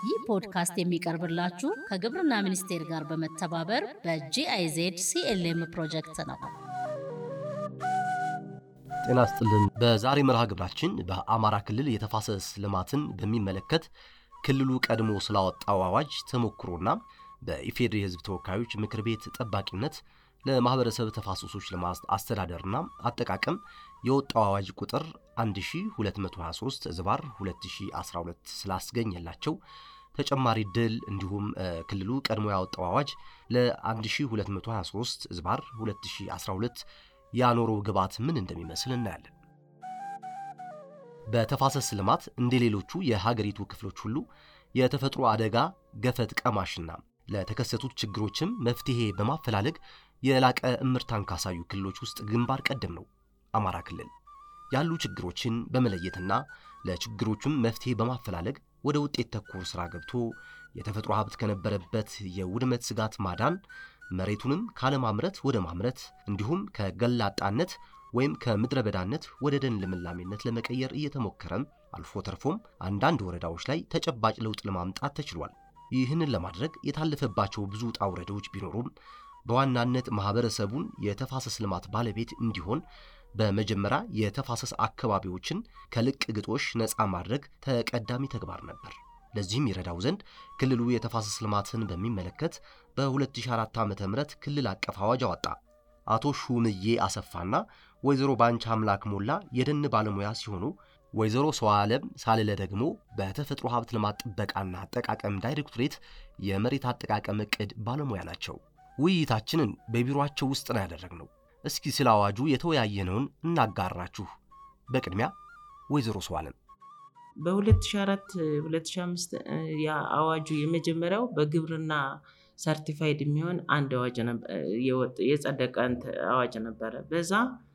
ይህ ፖድካስት የሚቀርብላችሁ ከግብርና ሚኒስቴር ጋር በመተባበር በጂአይዜድ ሲኤልኤም ፕሮጀክት ነው። ጤና ስጥልን። በዛሬ መርሃ ግብራችን በአማራ ክልል የተፋሰስ ልማትን በሚመለከት ክልሉ ቀድሞ ስላወጣው አዋጅ ተሞክሮና በኢፌዴሪ ሕዝብ ተወካዮች ምክር ቤት ጠባቂነት ለማህበረሰብ ተፋሰሶች ልማት አስተዳደርና አጠቃቀም የወጣው አዋጅ ቁጥር 1223 ዝባር 2012 ስላስገኘላቸው ተጨማሪ ድል እንዲሁም ክልሉ ቀድሞ ያወጣው አዋጅ ለ1223 ዝባር 2012 ያኖረው ግብዓት ምን እንደሚመስል እናያለን። በተፋሰስ ልማት እንደ ሌሎቹ የሀገሪቱ ክፍሎች ሁሉ የተፈጥሮ አደጋ ገፈት ቀማሽና ለተከሰቱት ችግሮችም መፍትሄ በማፈላለግ የላቀ እምርታን ካሳዩ ክልሎች ውስጥ ግንባር ቀደም ነው አማራ ክልል። ያሉ ችግሮችን በመለየትና ለችግሮቹም መፍትሄ በማፈላለግ ወደ ውጤት ተኮር ሥራ ገብቶ የተፈጥሮ ሀብት ከነበረበት የውድመት ስጋት ማዳን፣ መሬቱንም ካለማምረት ወደ ማምረት እንዲሁም ከገላጣነት ወይም ከምድረ በዳነት ወደ ደን ልምላሜነት ለመቀየር እየተሞከረም አልፎ ተርፎም አንዳንድ ወረዳዎች ላይ ተጨባጭ ለውጥ ለማምጣት ተችሏል። ይህንን ለማድረግ የታለፈባቸው ብዙ ውጣ ውረዶች ቢኖሩም በዋናነት ማህበረሰቡን የተፋሰስ ልማት ባለቤት እንዲሆን በመጀመሪያ የተፋሰስ አካባቢዎችን ከልቅ ግጦሽ ነፃ ማድረግ ተቀዳሚ ተግባር ነበር። ለዚህም ይረዳው ዘንድ ክልሉ የተፋሰስ ልማትን በሚመለከት በ2004 ዓ ም ክልል አቀፍ አዋጅ አወጣ። አቶ ሹምዬ አሰፋና ወይዘሮ ባንቻ አምላክ ሞላ የደን ባለሙያ ሲሆኑ ወይዘሮ ሰው ዓለም ሳልለ ደግሞ በተፈጥሮ ሀብት ልማት ጥበቃና አጠቃቀም ዳይሬክቶሬት የመሬት አጠቃቀም ዕቅድ ባለሙያ ናቸው። ውይይታችንን በቢሮአቸው ውስጥ ነው ያደረግነው። እስኪ ስለ አዋጁ የተወያየነውን እናጋራችሁ። በቅድሚያ ወይዘሮ ሰው ዓለም በ2004 2005 አዋጁ የመጀመሪያው በግብርና ሰርቲፋይድ የሚሆን አንድ አዋጅ የጸደቀ አዋጅ ነበረ። በዛ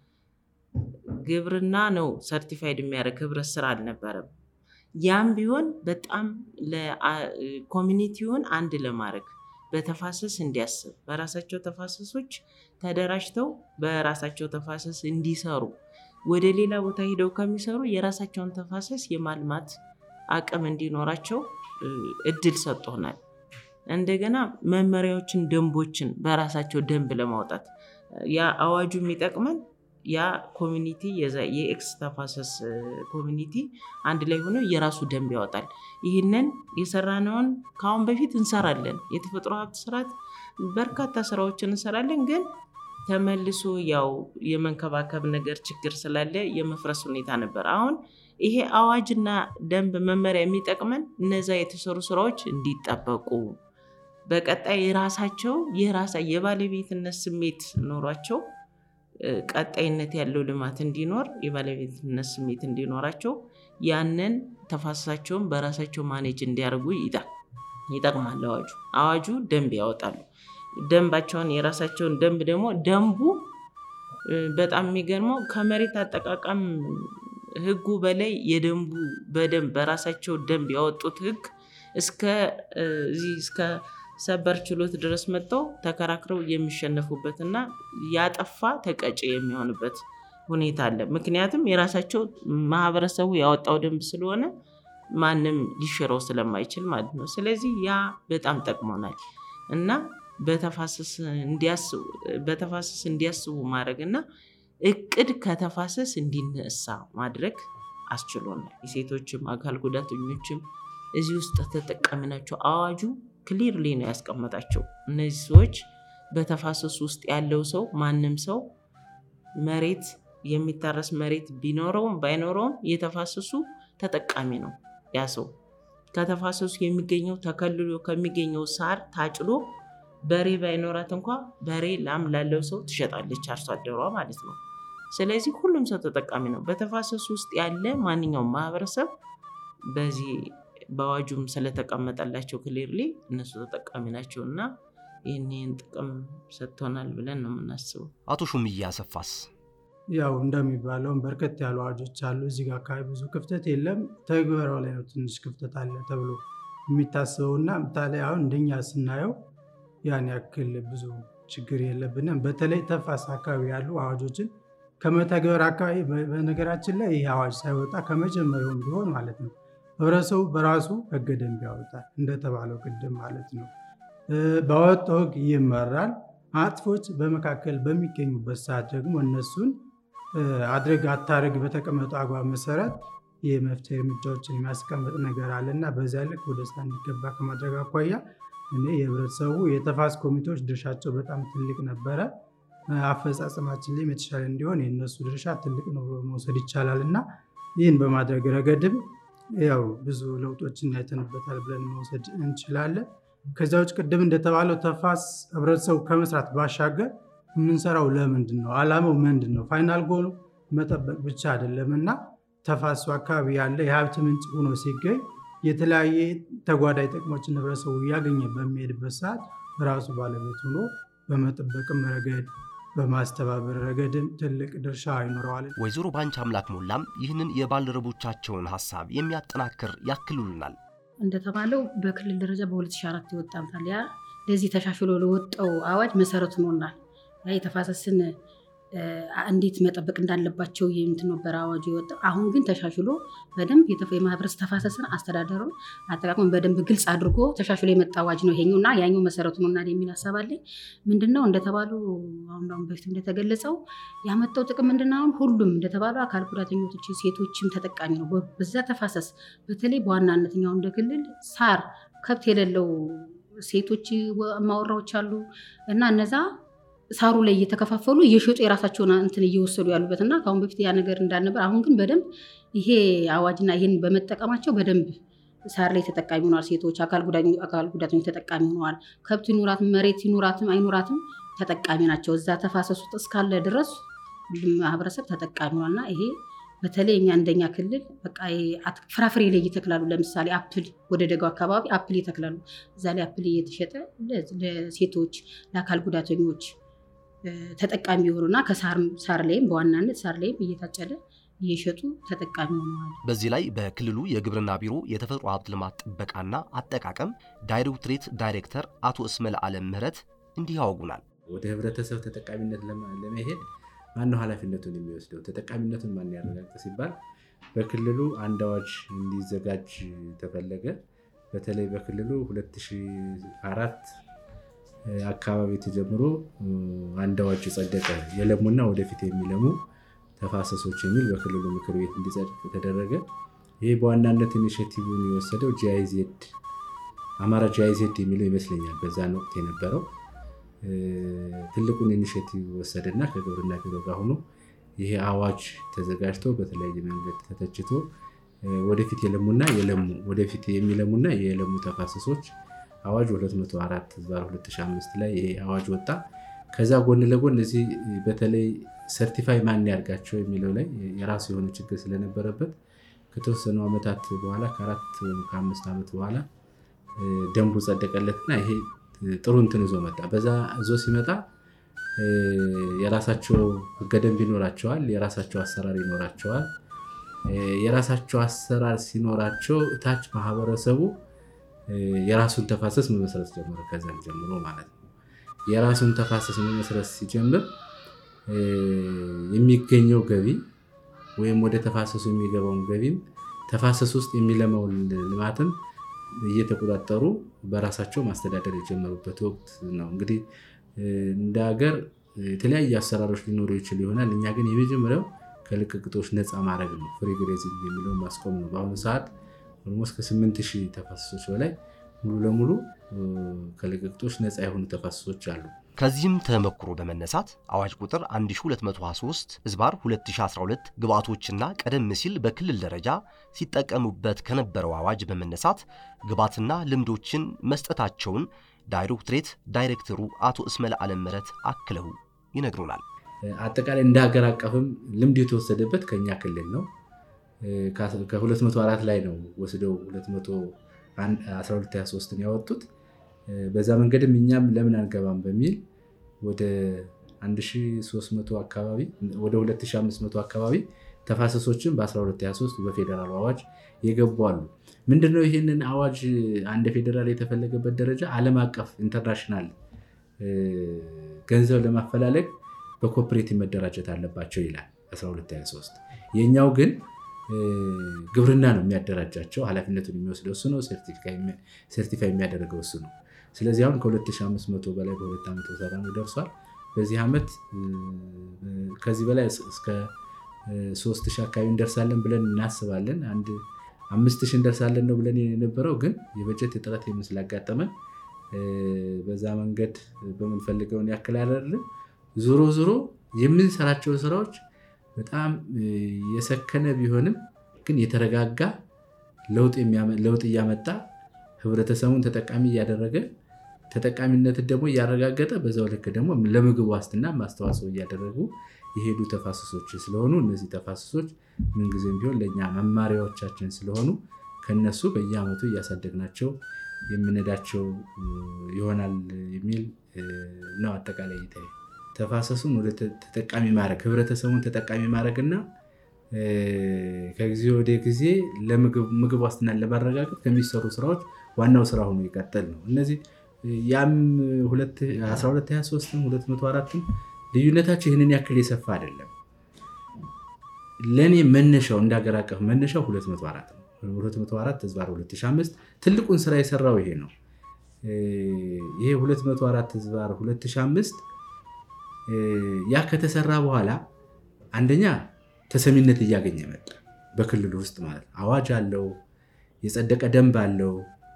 ግብርና ነው ሰርቲፋይድ የሚያደርግ ህብረት ስራ አልነበረም። ያም ቢሆን በጣም ኮሚኒቲውን አንድ ለማድረግ በተፋሰስ እንዲያስብ በራሳቸው ተፋሰሶች ተደራጅተው በራሳቸው ተፋሰስ እንዲሰሩ ወደ ሌላ ቦታ ሂደው ከሚሰሩ የራሳቸውን ተፋሰስ የማልማት አቅም እንዲኖራቸው እድል ሰጥቶናል። እንደገና መመሪያዎችን፣ ደንቦችን በራሳቸው ደንብ ለማውጣት ያ አዋጁ የሚጠቅመን ያ ኮሚኒቲ የኤክስ ተፋሰስ ኮሚኒቲ አንድ ላይ ሆነው የራሱ ደንብ ያወጣል። ይህንን የሰራነውን ከአሁን በፊት እንሰራለን። የተፈጥሮ ሀብት ስርዓት በርካታ ስራዎችን እንሰራለን ግን ተመልሶ ያው የመንከባከብ ነገር ችግር ስላለ የመፍረስ ሁኔታ ነበር። አሁን ይሄ አዋጅና ደንብ መመሪያ የሚጠቅመን እነዛ የተሰሩ ስራዎች እንዲጠበቁ በቀጣይ የራሳቸው የራሳ የባለቤትነት ስሜት ኖሯቸው ቀጣይነት ያለው ልማት እንዲኖር የባለቤትነት ስሜት እንዲኖራቸው ያንን ተፋሰሳቸውን በራሳቸው ማኔጅ እንዲያደርጉ ይጠቅማል አዋጁ። አዋጁ ደንብ ያወጣሉ። ደንባቸውን የራሳቸውን ደንብ ደግሞ ደንቡ በጣም የሚገርመው ከመሬት አጠቃቀም ህጉ በላይ የደንቡ በደንብ በራሳቸው ደንብ ያወጡት ህግ እስከዚህ እስከ ሰበር ችሎት ድረስ መጥተው ተከራክረው የሚሸነፉበት እና ያጠፋ ተቀጭ የሚሆንበት ሁኔታ አለ። ምክንያቱም የራሳቸው ማህበረሰቡ ያወጣው ደንብ ስለሆነ ማንም ሊሽረው ስለማይችል ማለት ነው። ስለዚህ ያ በጣም ጠቅሞናል እና በተፋሰስ እንዲያስቡ ማድረግ እና እቅድ ከተፋሰስ እንዲነሳ ማድረግ አስችሎናል። የሴቶችም አካል ጉዳተኞችም እዚህ ውስጥ ተጠቃሚ ናቸው። አዋጁ ክሊርሊ ነው ያስቀመጣቸው። እነዚህ ሰዎች በተፋሰሱ ውስጥ ያለው ሰው ማንም ሰው መሬት የሚታረስ መሬት ቢኖረውም ባይኖረውም የተፋሰሱ ተጠቃሚ ነው ያ ሰው ከተፋሰሱ የሚገኘው ተከልሎ ከሚገኘው ሳር ታጭዶ በሬ ባይኖራት እንኳ በሬ ላም ላለው ሰው ትሸጣለች፣ አርሶ አደሯ ማለት ነው። ስለዚህ ሁሉም ሰው ተጠቃሚ ነው። በተፋሰሱ ውስጥ ያለ ማንኛውም ማህበረሰብ በዚህ በአዋጁም ስለተቀመጠላቸው ክሊርሊ እነሱ ተጠቃሚ ናቸው እና ይህን ጥቅም ሰጥቶናል ብለን ነው የምናስበው። አቶ ሹምዬ አሰፋስ ያው እንደሚባለውም በርከት ያሉ አዋጆች አሉ። እዚህ ጋር አካባቢ ብዙ ክፍተት የለም። ተግበራው ላይ ነው ትንሽ ክፍተት አለ ተብሎ የሚታሰበው እና ምታላይ አሁን እንደኛ ስናየው ያን ያክል ብዙ ችግር የለብንም። በተለይ ተፋሰስ አካባቢ ያሉ አዋጆችን ከመተግበር አካባቢ በነገራችን ላይ ይህ አዋጅ ሳይወጣ ከመጀመሪያውም ቢሆን ማለት ነው ህብረተሰቡ በራሱ ህገ ደንብ ያወጣል፣ እንደተባለው ቅድም ማለት ነው። ባወጣው ህግ ይመራል። አጥፎች በመካከል በሚገኙበት ሰዓት ደግሞ እነሱን አድርግ አታርግ በተቀመጠው አግባብ መሰረት የመፍትሄ እርምጃዎችን የሚያስቀምጥ ነገር አለ እና በዚያ ልክ ወደ ስራ እንዲገባ ከማድረግ አኳያ እኔ የህብረተሰቡ የተፋሰስ ኮሚቴዎች ድርሻቸው በጣም ትልቅ ነበረ። አፈጻጸማችን ላይም የተሻለ እንዲሆን የእነሱ ድርሻ ትልቅ ነው ብሎ መውሰድ ይቻላል እና ይህን በማድረግ ረገድም ያው ብዙ ለውጦችን አይተንበታል ብለን መውሰድ እንችላለን። ከዚያ ውጭ ቅድም እንደተባለው ተፋሰስ ህብረተሰቡ ከመስራት ባሻገር የምንሰራው ለምንድን ነው? አላማው ምንድን ነው? ፋይናል ጎሉ መጠበቅ ብቻ አይደለም እና ተፋሰሱ አካባቢ ያለ የሀብት ምንጭ ሆኖ ሲገኝ የተለያየ ተጓዳኝ ጥቅሞችን ህብረተሰቡ እያገኘ በሚሄድበት ሰዓት ራሱ ባለቤት ሆኖ በመጠበቅም ረገድ በማስተባበር ረገድም ትልቅ ድርሻ ይኖረዋል። ወይዘሮ ባንች አምላክ ሞላም ይህንን የባልደረቦቻቸውን ሀሳብ የሚያጠናክር ያክሉልናል። እንደተባለው በክልል ደረጃ በ2004 ይወጣል። ያ ለዚህ ተሻሽሎ ለወጣው አዋጅ መሰረት ሆኖናል። ያ የተፋሰስን እንዴት መጠበቅ እንዳለባቸው የምት ነበር አዋጁ የወጣው። አሁን ግን ተሻሽሎ በደንብ የማህበረሰብ ተፋሰስን አስተዳደሩን አጠቃቅመን በደንብ ግልጽ አድርጎ ተሻሽሎ የመጣ አዋጅ ነው ይሄኛው እና ያኛው መሰረቱ ነውና የሚል ሀሳብ አለኝ። ምንድነው እንደተባሉ አሁን አሁን በፊት እንደተገለጸው ያመጣው ጥቅም ምንድነው? አሁን ሁሉም እንደተባለው አካል ጉዳተኞች ሴቶችም ተጠቃሚ ነው። በዛ ተፋሰስ በተለይ በዋናነት እኛው እንደ ክልል ሳር ከብት የሌለው ሴቶች ማወራዎች አሉ እና እነዛ ሳሩ ላይ እየተከፋፈሉ እየሸጡ የራሳቸውን እንትን እየወሰዱ ያሉበት እና ከአሁን በፊት ያ ነገር እንዳልነበር፣ አሁን ግን በደንብ ይሄ አዋጅና ይህን በመጠቀማቸው በደንብ ሳር ላይ ተጠቃሚ ሆነዋል። ሴቶች፣ አካል ጉዳተኞች ተጠቃሚ ሆነዋል። ከብት ይኑራትም መሬት ይኑራትም አይኑራትም ተጠቃሚ ናቸው። እዛ ተፋሰሱ ውስጥ እስካለ ድረስ ሁሉም ማህበረሰብ ተጠቃሚ ሆኗል እና ይሄ በተለይ እኛ እንደኛ ክልል በቃ ፍራፍሬ ላይ ይተክላሉ። ለምሳሌ አፕል ወደ ደጋው አካባቢ አፕል ይተክላሉ። እዛ ላይ አፕል እየተሸጠ ለሴቶች ለአካል ጉዳተኞች ተጠቃሚ የሆኑና ከሳር ላይም በዋናነት ሳር ላይም እየታጨደ እየሸጡ ተጠቃሚ ሆነዋል። በዚህ ላይ በክልሉ የግብርና ቢሮ የተፈጥሮ ሀብት ልማት ጥበቃና አጠቃቀም ዳይሬክቶሬት ዳይሬክተር አቶ እስመል አለም ምህረት እንዲህ ያወጉናል። ወደ ህብረተሰብ ተጠቃሚነት ለመሄድ ማነው ኃላፊነቱን የሚወስደው? ተጠቃሚነቱን ማን ያረጋግጥ ሲባል በክልሉ አንድ አዋጅ እንዲዘጋጅ ተፈለገ። በተለይ በክልሉ 2004 አካባቢ ተጀምሮ አንድ አዋጅ ጸደቀ። የለሙና ወደፊት የሚለሙ ተፋሰሶች የሚል በክልሉ ምክር ቤት እንዲጸድቅ ተደረገ። ይህ በዋናነት ኢኒሽቲቭን የወሰደው ጂአይዜድ አማራ ጂአይዜድ የሚለው ይመስለኛል በዛን ወቅት የነበረው ትልቁን ኢኒሽቲቭ ወሰደና ከግብርና ቢሮ ጋር ሆኖ ይሄ አዋጅ ተዘጋጅቶ በተለያየ መንገድ ተተችቶ ወደፊት የለሙና የለሙ ወደፊት የሚለሙና የለሙ ተፋሰሶች አዋጅ 204 ህዝባር 2005 ላይ ይሄ አዋጅ ወጣ። ከዛ ጎን ለጎን እዚህ በተለይ ሰርቲፋይ ማን ያርጋቸው የሚለው ላይ የራሱ የሆነ ችግር ስለነበረበት ከተወሰኑ ዓመታት በኋላ ከአራት ከአምስት ዓመት በኋላ ደንቡ ጸደቀለትና ይሄ ጥሩ እንትን ይዞ መጣ። በዛ ይዞ ሲመጣ የራሳቸው ህገ ደንብ ይኖራቸዋል፣ የራሳቸው አሰራር ይኖራቸዋል። የራሳቸው አሰራር ሲኖራቸው እታች ማህበረሰቡ የራሱን ተፋሰስ መመስረት ጀመረ። ከዛም ጀምሮ ማለት ነው። የራሱን ተፋሰስ መመስረት ሲጀምር የሚገኘው ገቢ ወይም ወደ ተፋሰሱ የሚገባውን ገቢም ተፋሰስ ውስጥ የሚለማውን ልማትም እየተቆጣጠሩ በራሳቸው ማስተዳደር የጀመሩበት ወቅት ነው። እንግዲህ እንደ ሀገር የተለያዩ አሰራሮች ሊኖሩ ይችል ይሆናል። እኛ ግን የመጀመሪያው ከልቅቅጦች ነፃ ማድረግ ነው። ፍሪ ግሬዚንግ የሚለውን ማስቆም ነው። በአሁኑ ሰዓት ኦልሞስት ከስምንት ሺህ ተፋሰሶች በላይ ሙሉ ለሙሉ ከልቅቅጦች ነፃ የሆኑ ተፋሰሶች አሉ። ከዚህም ተመክሮ በመነሳት አዋጅ ቁጥር 1223 ህዝባር 2012 ግብዓቶችና ቀደም ሲል በክልል ደረጃ ሲጠቀሙበት ከነበረው አዋጅ በመነሳት ግብዓትና ልምዶችን መስጠታቸውን ዳይሬክቶሬት ዳይሬክተሩ አቶ እስመል አለም ምህረት አክለው ይነግሩናል። አጠቃላይ እንደ ሀገር አቀፍም ልምድ የተወሰደበት ከኛ ክልል ነው። ከ204 ላይ ነው ወስደው 1223ን ያወጡት። በዛ መንገድም እኛም ለምን አንገባም በሚል ወደ 1300 አካባቢ ወደ 2500 አካባቢ ተፋሰሶችን በ1223 በፌዴራል አዋጅ የገቡ አሉ። ምንድነው ይህንን አዋጅ አንድ ፌዴራል የተፈለገበት ደረጃ ዓለም አቀፍ ኢንተርናሽናል ገንዘብ ለማፈላለግ በኮፕሬቲቭ መደራጀት አለባቸው ይላል 1223 የእኛው ግን ግብርና ነው የሚያደራጃቸው። ኃላፊነቱን የሚወስደው እሱ ነው። ሰርቲፋይ የሚያደርገው እሱ ነው። ስለዚህ አሁን ከ2500 በላይ በሁለት ዓመት የሰራ ነው ደርሷል። በዚህ ዓመት ከዚህ በላይ እስከ ሶስት ሺህ አካባቢ እንደርሳለን ብለን እናስባለን። አንድ አምስት ሺህ እንደርሳለን ነው ብለን የነበረው ግን የበጀት እጥረት የምን ስላጋጠመን በዛ መንገድ በምንፈልገውን ያክል አይደለም። ዞሮ ዞሮ የምንሰራቸው ስራዎች በጣም የሰከነ ቢሆንም ግን የተረጋጋ ለውጥ እያመጣ ህብረተሰቡን ተጠቃሚ እያደረገ ተጠቃሚነትን ደግሞ እያረጋገጠ በዛው ልክ ደግሞ ለምግብ ዋስትና ማስተዋጽኦ እያደረጉ የሄዱ ተፋሰሶች ስለሆኑ እነዚህ ተፋሰሶች ምንጊዜም ቢሆን ለእኛ መማሪያዎቻችን ስለሆኑ ከነሱ በየዓመቱ እያሳደግናቸው የምንሄዳቸው ይሆናል የሚል ነው አጠቃላይ ይታይ ተፋሰሱን ወደ ተጠቃሚ ማድረግ ህብረተሰቡን ተጠቃሚ ማድረግ እና ከጊዜ ወደ ጊዜ ለምግብ ዋስትናን ለማረጋገጥ ከሚሰሩ ስራዎች ዋናው ስራ ሆኖ ይቀጥል ነው። እነዚህ ያም 1223 204 ልዩነታቸው ይህንን ያክል የሰፋ አይደለም። ለእኔ መነሻው እንደ ሀገር አቀፍ መነሻው 204 ነው። 204 ህዝባር 2005 ትልቁን ስራ የሰራው ይሄ ነው። ይሄ 204 ህዝባር 2005 ያ ከተሰራ በኋላ አንደኛ ተሰሚነት እያገኘ መጣ። በክልሉ ውስጥ ማለት አዋጅ አለው፣ የጸደቀ ደንብ አለው።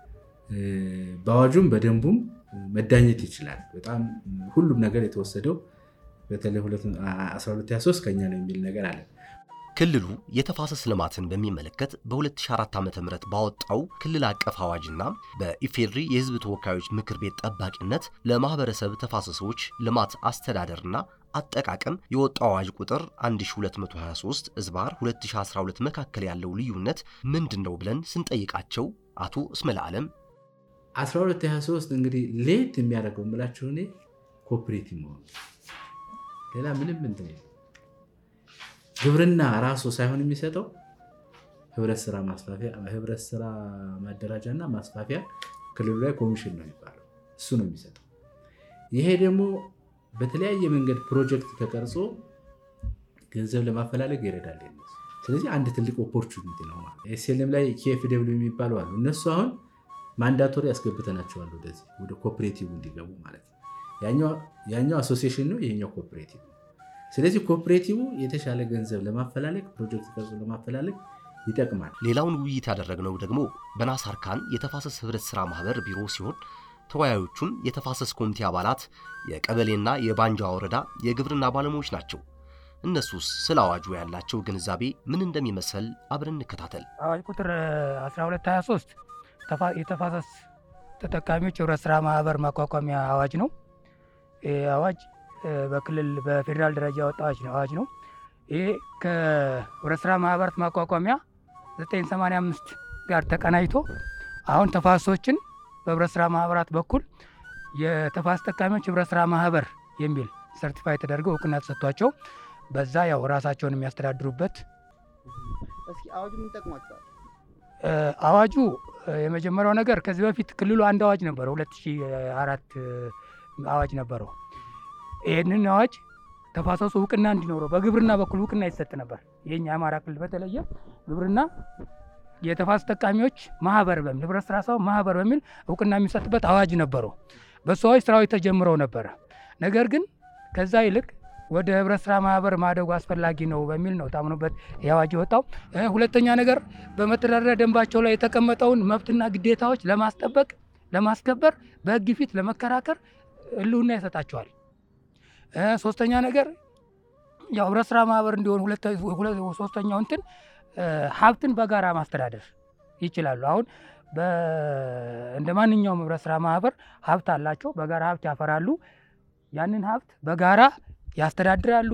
በአዋጁም በደንቡም መዳኘት ይችላል። በጣም ሁሉም ነገር የተወሰደው በተለይ 1223 ከኛ ነው የሚል ነገር አለ። ክልሉ የተፋሰስ ልማትን በሚመለከት በ2004 ዓ ም ባወጣው ክልል አቀፍ አዋጅና በኢፌድሪ የህዝብ ተወካዮች ምክር ቤት ጠባቂነት ለማህበረሰብ ተፋሰሶች ልማት አስተዳደርና አጠቃቀም የወጣው አዋጅ ቁጥር 1223 እዝባር 2012 መካከል ያለው ልዩነት ምንድን ነው ብለን ስንጠይቃቸው አቶ እስመለ ዓለም 1223 እንግዲህ ሌት የሚያደርገው የምላቸው እኔ ኮፕሬቲቭ መሆኑ ሌላ ምንም እንትን ግብርና ራሱ ሳይሆን የሚሰጠው ህብረት ስራ ማስፋፊያ ህብረት ስራ ማደራጃ እና ማስፋፊያ ክልሉ ላይ ኮሚሽን ነው የሚባለው እሱ ነው የሚሰጠው። ይሄ ደግሞ በተለያየ መንገድ ፕሮጀክት ተቀርጾ ገንዘብ ለማፈላለግ ይረዳል። ስለዚህ አንድ ትልቅ ኦፖርቹኒቲ ነው ማለት ኤስኤልኤም ላይ ኬኤፍ ደብሊው የሚባሉ አሉ። እነሱ አሁን ማንዳቶሪ ያስገብተናቸዋል ወደዚህ ወደ ኮፕሬቲቭ እንዲገቡ ማለት ነው። ያኛው አሶሲሽን ነው፣ ይሄኛው ኮፕሬቲቭ ነው። ስለዚህ ኮፕሬቲቭ የተሻለ ገንዘብ ለማፈላለግ ፕሮጀክት ቀርጾ ለማፈላለግ ይጠቅማል። ሌላውን ውይይት ያደረግነው ደግሞ በናሳር ካን የተፋሰስ ህብረት ስራ ማህበር ቢሮ ሲሆን ተወያዮቹም የተፋሰስ ኮሚቴ አባላት፣ የቀበሌና የባንጃ ወረዳ የግብርና ባለሙያዎች ናቸው። እነሱስ ስለ አዋጁ ያላቸው ግንዛቤ ምን እንደሚመስል አብረን እንከታተል። አዋጅ ቁጥር 1223 የተፋሰስ ተጠቃሚዎች ህብረት ስራ ማህበር ማቋቋሚያ አዋጅ ነው። ይህ አዋጅ በክልል በፌዴራል ደረጃ ያወጣ አዋጅ ነው። ይህ ከህብረት ስራ ማህበራት ማቋቋሚያ 985 ጋር ተቀናጅቶ አሁን ተፋሰሶችን በህብረት ስራ ማህበራት በኩል የተፋሰስ ተጠቃሚዎች ህብረት ስራ ማህበር የሚል ሰርቲፋይ ተደርገው እውቅና ተሰጥቷቸው በዛ ያው ራሳቸውን የሚያስተዳድሩበት እስኪ አዋጁ ምን ጠቅሟቸዋል? አዋጁ የመጀመሪያው ነገር ከዚህ በፊት ክልሉ አንድ አዋጅ ነበረው፣ 2004 አዋጅ ነበረው። ይህንን አዋጅ ተፋሰሱ እውቅና እንዲኖረው በግብርና በኩል እውቅና ይሰጥ ነበር። የኛ የአማራ ክልል በተለየ ግብርና የተፋሰስ ተጠቃሚዎች ማህበር በሚል ህብረት ስራ ሰው ማህበር በሚል እውቅና የሚሰጥበት አዋጅ ነበረው። በሱ አዋጅ ስራዎች ተጀምረው ነበረ። ነገር ግን ከዛ ይልቅ ወደ ህብረት ስራ ማህበር ማደጉ አስፈላጊ ነው በሚል ነው ታምኖበት ይህ አዋጅ የወጣው። ሁለተኛ ነገር በመተዳደሪያ ደንባቸው ላይ የተቀመጠውን መብትና ግዴታዎች ለማስጠበቅ ለማስከበር፣ በህግ ፊት ለመከራከር ህልውና ይሰጣቸዋል። ሶስተኛ ነገር ያው ህብረት ስራ ማህበር እንዲሆን ሶስተኛው እንትን ሀብትን በጋራ ማስተዳደር ይችላሉ። አሁን እንደ ማንኛውም ህብረት ስራ ማህበር ሀብት አላቸው፣ በጋራ ሀብት ያፈራሉ። ያንን ሀብት በጋራ ያስተዳድራሉ።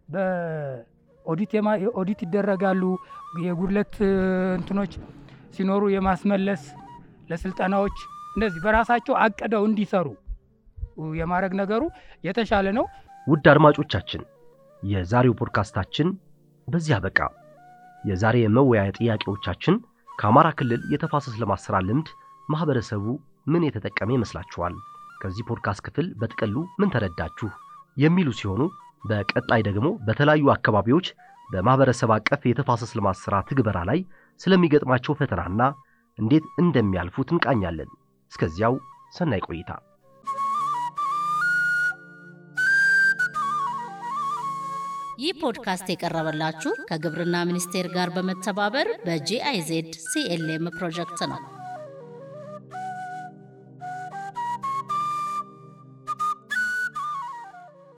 በኦዲት ይደረጋሉ። የጉድለት እንትኖች ሲኖሩ የማስመለስ ለስልጠናዎች እንደዚህ በራሳቸው አቅደው እንዲሰሩ የማድረግ ነገሩ የተሻለ ነው። ውድ አድማጮቻችን የዛሬው ፖድካስታችን በዚህ አበቃ። የዛሬ የመወያያ ጥያቄዎቻችን ከአማራ ክልል የተፋሰስ ልማት ሥራ ልምድ ማኅበረሰቡ ምን የተጠቀመ ይመስላችኋል? ከዚህ ፖድካስት ክፍል በጥቅሉ ምን ተረዳችሁ? የሚሉ ሲሆኑ በቀጣይ ደግሞ በተለያዩ አካባቢዎች በማኅበረሰብ አቀፍ የተፋሰስ ልማት ሥራ ትግበራ ላይ ስለሚገጥማቸው ፈተናና እንዴት እንደሚያልፉት እንቃኛለን። እስከዚያው ሰናይ ቆይታ። ይህ ፖድካስት የቀረበላችሁ ከግብርና ሚኒስቴር ጋር በመተባበር በጂአይዜድ ሲኤልኤም ፕሮጀክት ነው።